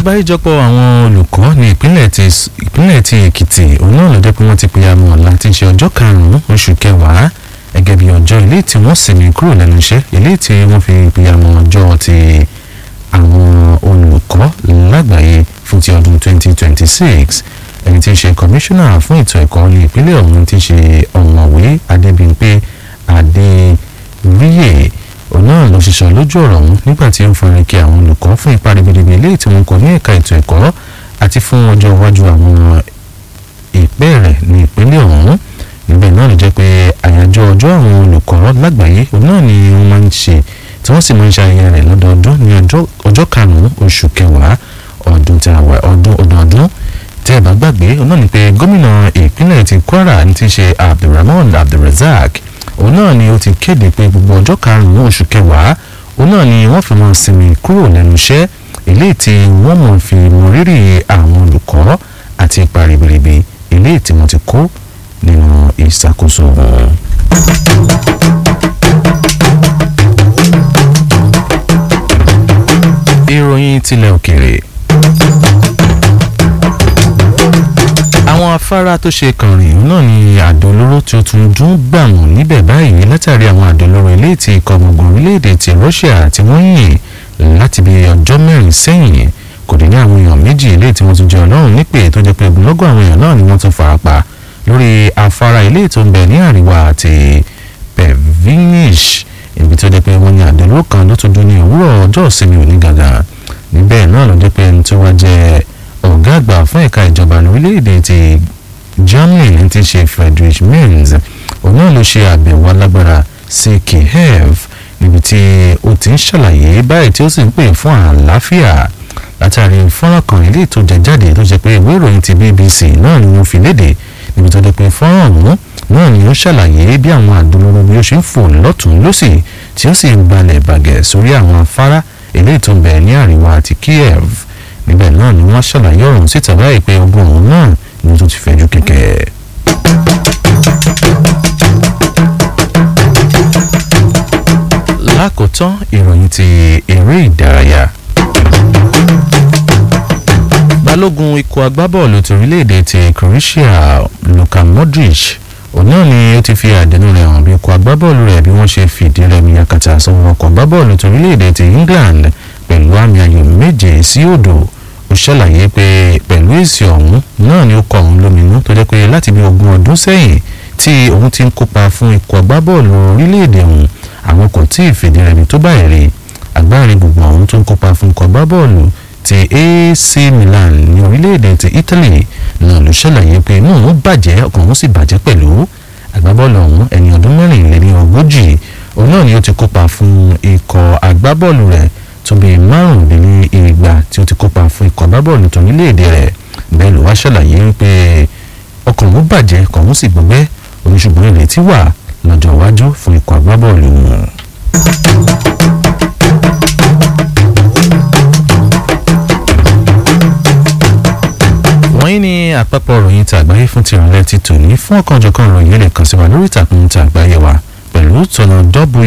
àgbáríjọpọ̀ àwọn olùkọ́ ní ìpínlẹ̀ ti ìpínlẹ̀ ti èkìtì òun náà ló jẹ́ pé wọ́n ti pe amọ̀ ọ̀la tí ń ṣe ọjọ́ karùn-ún oṣù kẹwàá gẹ́gẹ́ bí ọjọ́ ilé tí wọ́n sinmi kúrò lẹ́nu iṣẹ́ ilé tí wọ́n fi pe amọ̀ ọjọ́ ti àwọn olùkọ́ lágbàáyé fún ti ọdún 2026 ẹni tí ń ṣe kọmíṣánná fún ètò ẹ̀kọ́ ní ìpínlẹ̀ ọ̀hún tí ń ṣe ọ̀mọ̀wé adébímpé adéríyè òun náà ló ṣiṣọ́ lójú ọ̀rọ̀ ọ̀hún nígbà tí ó ń fọrin kí àwọn olùkọ́ fún ipa ribiribi eléyìí tí wọ́n kọ ní ẹ̀ka ètò ẹ̀kọ́ àti fún ọjọ́ iwájú àwọn ìpẹ́ rẹ̀ ní ìpínlẹ̀ ọ̀hún níbẹ̀ náà ló jẹ́ pé àyájọ́ ọjọ́ àwọn olùkọ́ lágbàáyé òun náà ni wọ́n máa ń ṣe tí wọ́n sì máa ń ṣe ayẹyẹ rẹ̀ lọ́dọọdún ní ọjọ́ karùn-ún oṣù kẹwàá ọdún tí a wà ọdún ọdọọdún tí ẹ bá gbàgbé òun náà ni pé gómìnà ìpínlẹ̀ ti Kwara ní ti ṣe Abdulrahman Abdulrazak òun náà ni ó ti kéde pé gbogbo ọjọ́ karùn-ún oṣù kẹwàá òun náà ni wọ́n fi máa sinmi kúrò lẹ́nu iṣẹ́ eléyìí tí wọ́n mọ̀ fi mọrírì àwọn olùkọ́ àti ipa ribiribi eléyìí tí wọ́n ti kó nínú ìṣàkóso wọn. ìròyìn tilẹ̀ òkèèrè. àwọn afárá tó ṣe kànrìn náà ni àdó olóró tí ó tún dún gbàmù níbẹ̀ báyìí látàrí àwọn àdó olóró ilé tí ikọ̀ gbogbo orílẹ̀-èdè ti Russia tí wọ́n yìn láti bí ọjọ́ mẹ́rin sẹ́yìn kò dín ní àwọn èèyàn méjì ilé tí wọ́n tún jẹ́ ọlọ́run nípè tó jẹ́ pé ogunlọ́gọ̀ àwọn èèyàn náà ni wọ́n tún farapa lórí afárá ilé tó ń bẹ ní àríwá àti Pevinish ibi tó jẹ́ pé wọ́n ní àdó olóró kan ló tún dún ní òwúrọ̀ ọjọ́ ìsinmi òní gàgà níbẹ̀ náà ló jẹ́ pé ẹni tó wá jẹ́ ọ̀gá àgbà fún ẹ̀ka ìjọba lórílẹ̀‐èdè ti Germany ti ṣe Friedrich Merz òun náà ló ṣe àbẹ̀wò alágbára sí Kiev níbi tí ó ti ń ṣàlàyé báyìí tí ó sì ń pè fún àlàáfíà látàrí fọ́nrán kan ilé tó jẹ jáde tó jẹ́ pé ìwé ìròyìn ti BBC náà ni wọ́n fi léde níbi tó jẹ́ pé fọ́nrán ọ̀hún náà ni ó ṣàlàyé bí àwọn àdúró bí ó ṣe ń fò lọ́tún lọ́sì tí ó sì ń balẹ̀ bàgẹ́ sórí àwọn afárá eléyìí tó ń bẹ ní àríwá àti Kiev níbẹ̀ náà ni wọ́n ṣàlàyé ọ̀run síta báyìí pé ogun ọ̀hún náà ni tó ti fẹ̀jú kẹ̀kẹ́. lákòótán ìròyìn ti eré ìdárayá. balógun ikọ̀ agbábọ́ọ̀lù torílẹ̀-èdè ti Croatia Luka Modric òun náà ni ó ti fi àdénú rẹ̀ hàn bí ikọ̀ agbábọ́ọ̀lù rẹ̀ bí wọ́n ṣe fìdí rẹmi yakata sọ́wọ́ ọkọ̀ agbábọ́ọ̀lù torílẹ̀-èdè ti England pẹ̀lú àmì ayò méje sí òdo ó ṣàlàyé pé pẹ̀lú èsì ọ̀hún náà ni ó kọ òun lóminú tó jẹ́ pé láti bí ogún ọdún sẹ́yìn tí òun ti ń kópa fún ikọ̀ agbábọ́ọ̀lù orílẹ̀-èdè ọ̀hún àwọn kò tí ì fìdí rẹmi tó báyìí rí agbárin gbogbo ọ̀hún tó ń kópa fún ikọ̀ agbábọ́ọ̀lù ti AC Milan ní orílẹ̀-èdè ti Italy náà ló ṣàlàyé pé inú òun bàjẹ́ ọkàn òun sì bàjẹ́ pẹ̀lú agbábọ́ọ̀lù ọ̀hún ẹni ọdún mẹ́rìnlélẹ́ni ogójì òun náà ni ó ti kópa fún ikọ̀ agbábọ́ọ̀lù rẹ̀ tó bíi márùndínní igba tí ó ti kópa fún ikọ̀ agbábọ́ọ̀lù tó níléèdè rẹ̀ bẹ́ẹ̀ ló wá ṣàlàyé pé ọkàn òun bàjẹ́ ọkàn òun sì gbọgbẹ́ oníṣùgbọ́n ìrètí wà lọ́jọ́ iwájú fún ikọ̀ agbábọ́ọ̀lù wọn. wọ́n ní àpapọ̀ ròyìn tí àgbáyé fún ti ìrọ̀lẹ́ ti tòní fún ọ̀kanòjọ̀kan ròyìn lè kàn sí wa lórí ìtàkùn tí àgbáyé wa pẹ̀lú tọ̀nà w